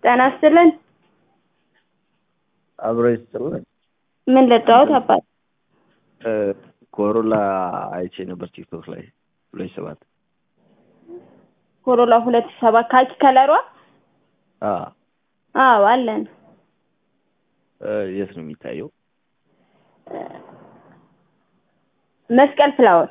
ጤና ይስጥልን። አብሮ ይስጥልን። ምን ልጫወት አባት? ኮሮላ አይቼ ነበር ቲክቶክ ላይ ሁለት ሰባት ኮሮላ ሁለት ሺህ ሰባት ካኪ ከለሯ? አዎ አዎ አለን። የት ነው የሚታየው? መስቀል ፍላወር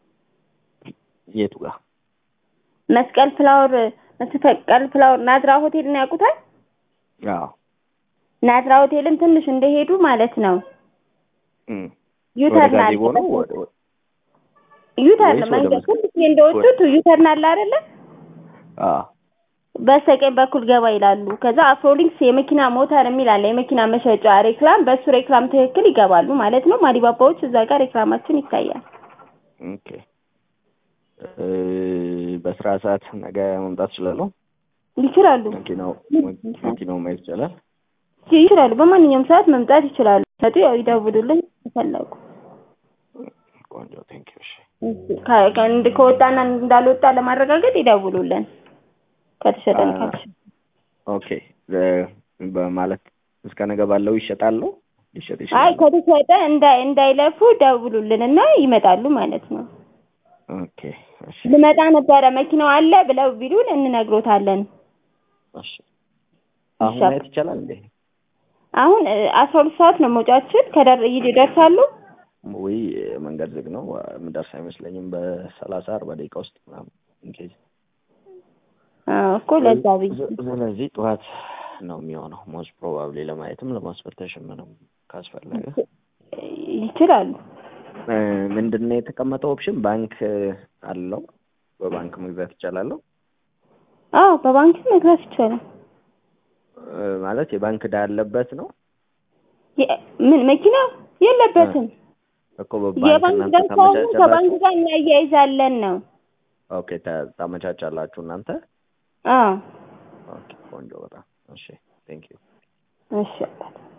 የቱ ጋር? መስቀል ፍላወር መስቀል ፍላወር ናዝራ ሆቴልን ያውቁታል? አዎ ናዝራ ሆቴልን ትንሽ እንደሄዱ ማለት ነው። እም። ዩተርን ወደ አለ ጋዜቦ ነው ወደ ወደ- ዩተርን ወይስ ወደ መንገድ መስቀል? ትንሽ እንደወጡት ዩተርን አለ አይደለ? አዎ በስተቀኝ በኩል ገባ ይላሉ። ከዛ አፍሮሊንክስ የመኪና ሞተር የሚል አለ፣ የመኪና መሸጫ ሬክላም። በሱ ሬክላም ትክክል ይገባሉ ማለት ነው። ማዲባባዎች እዛ ጋር ሬክላማችን ይታያል። ኦኬ። እ፣ በስራ ሰዓት ነገ መምጣት እችላለሁ? ይችላሉ መኪናው መኪናው ማየት ይቻላል? ይችላሉ። በማንኛውም ሰዓት መምጣት ይችላሉ። መጡ ያው ይደውሉልን ከፈለጉ። ቆንጆ ቴንክ ዩ። እሺ ከ- ከእንድ- ከወጣና እንዳልወጣ ለማረጋገጥ ይደውሉልን። ከተሸጠን ካልተሸጠ ኦኬ። እ፣ በማለት እስከ ነገ ባለው ይሸጣሉ? ሊሸጥ አይ ይችላል? ከተሸጠ እንዳይ እንዳይለፉ ደውሉልን እና ይመጣሉ ማለት ነው። ኦኬ። እሺ ልመጣ ነበረ መኪናው አለ ብለው ቢሉን እንነግሮታለን። እሺ። አሁን ማየት ይቻላል እንዴ? አሁን አስራ ሁለት ሰዓት ነው መውጫችን። ከደር ይደርሳሉ። ወይ መንገድ ዝግ ነው፣ የምደርስ አይመስለኝም። በሰላሳ አርባ ደቂቃ ውስጥ ምናምን ኢንኬዝ አዎ እኮ ለዛ ብዬ ስለዚህ ጠዋት ነው የሚሆነው ሞስት ፕሮባብሊ ለማየትም ለማስፈተሽም ምንም ካስፈለገ ይችላሉ። እ፣ ምንድን ነው የተቀመጠው ኦፕሽን ባንክ አለው በባንክ መግዛት ይቻላለሁ አዎ በባንክ መግዛት ይቻላል። እ፣ ማለት የባንክ ዕዳ ያለበት ነው የ- ምን መኪና የለበትም። እኮ በባንክ የባንክ እናንተ ደርሰው ከባንክ ታመቻቻላችሁ ጋር እናያይዛለን ነው። ኦኬ ታ- ታመቻቻላችሁ እናንተ አዎ ኦኬ ቆንጆ በጣም እሺ ቴንክ ዩ እሺ አባት